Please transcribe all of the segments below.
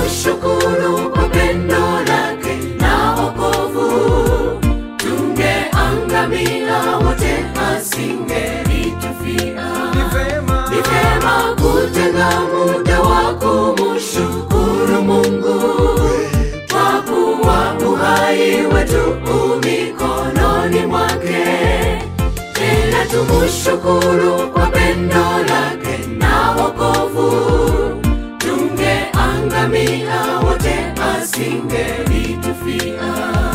tumushukuru kwa pendo lake na wokovu. Tungeangamia wote, asingelitufia. Ni vema Ni vyema kutenga muda wa kumshukuru Mungu kwa kuwa uhai wetu u mikononi mwake. Tena tumushukuru kwa pendo lake na wokovu. Tungeangamia wote, asingelitufia.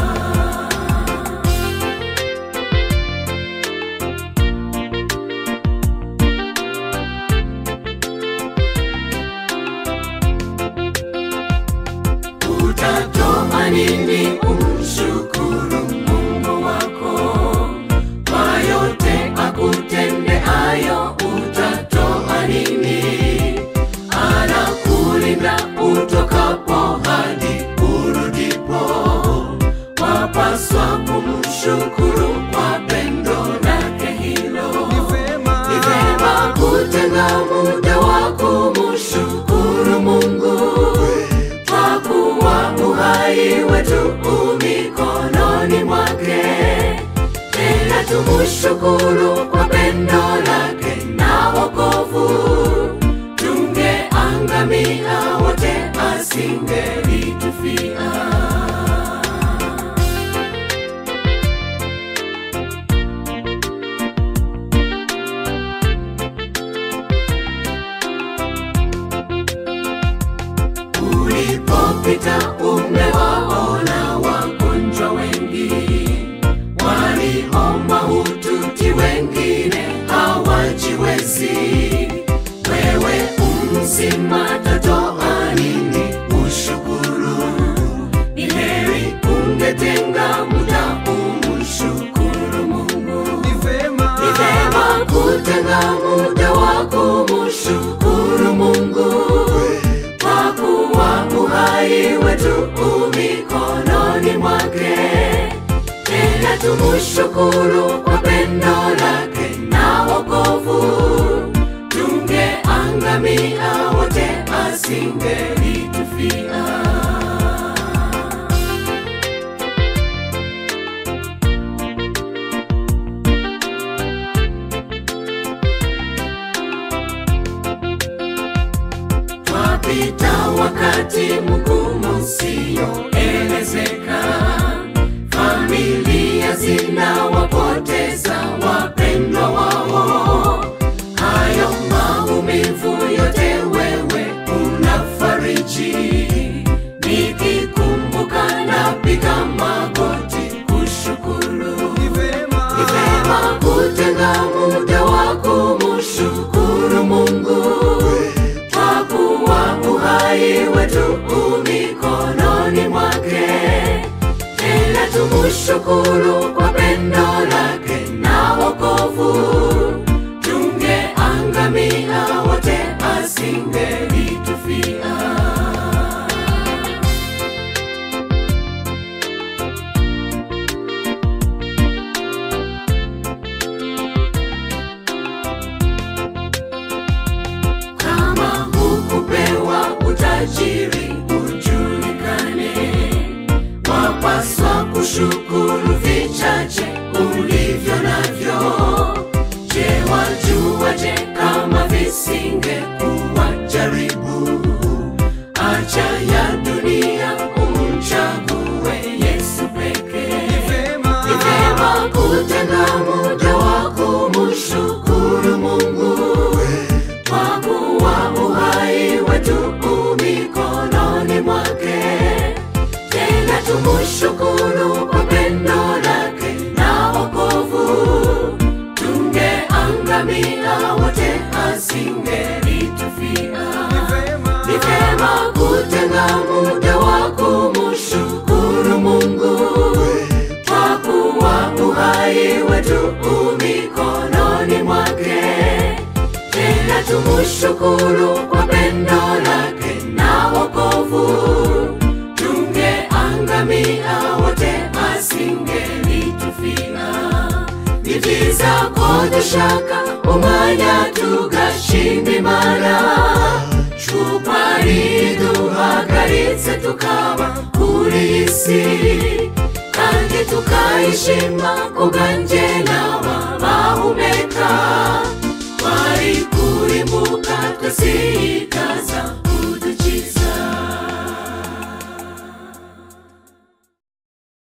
Utatoa nini umshukuru Mungu wako kwa yote akutendeayo? Utatoa nini? Anakulinda utokapo hadi urudipo. Wapaswa kumshukuru kwa pendo lake hilo. Ni vema Ni vema kutenga muda wa kumshukuru Mungu kwa kuwa uhai wetu u mikononi mwake. Tena tumushukuru kwa pendo lake na wokovu. Tungeangamia wote, asingelitufia. Ulipopita umewaona wagonjwa wengi, waliomba hututi, wengine hawajiwezi. Wewe umzima, tatoa nini ushukuru? Ni heri ungetenga muda umshukuru Mungu. Ni vema Ni vema kutenga muda wa kumshukuru Mungu kwa kuwa uhai wetu u mikononi mwake. Tena tumushukuru kwa pendo lake na wokovu. Tungeangamia wote, asingelitufia. Twapita wakati mgumu usioelezeka, familia zinawapoteza wapendwa wao. Hayo maumivu yote wewe unafariji, nikikumbuka napiga magoti kushukuru. Ni vema Ni vema kutenga muda wa kumshukuru Mungu kwa kuwa uhai wetu u mikononi mwake. Tena tumushukuru kwa pendo lake na wokovu. Tungeangamia wote, asingelitufia. Kama hukupewa utajiri ujulikane, wapaswa kushukuru vichache ulivyo navyo. Je, wajuaje kama visingekuwa jaribu? Acha ya dunia umchague Yesu pekee. Ni vema Ni vyema kutenga muda wa kumshukuru Mungu kwa kuwa uhai wetu u mikononi mwake. Tena tumushukuru kwa pendo lake na wokovu. Tungeangamia wote, asingelitufia. Ni vema Ni vyema kutenga muda wa kumshukuru Mungu kwa kuwa uhai wetu u mikononi mwake. Tena tumushukuru kwa pendo lake na wokovu. Tungeangamia wote, asingelitufia. Nitiza kote shaka umanya tugashimba imana kuko ari duhagaritse tukaba kuri iyi si kandi tukayishima kubwanjye n'aba bahumeka twari kurimbuka twese ikaza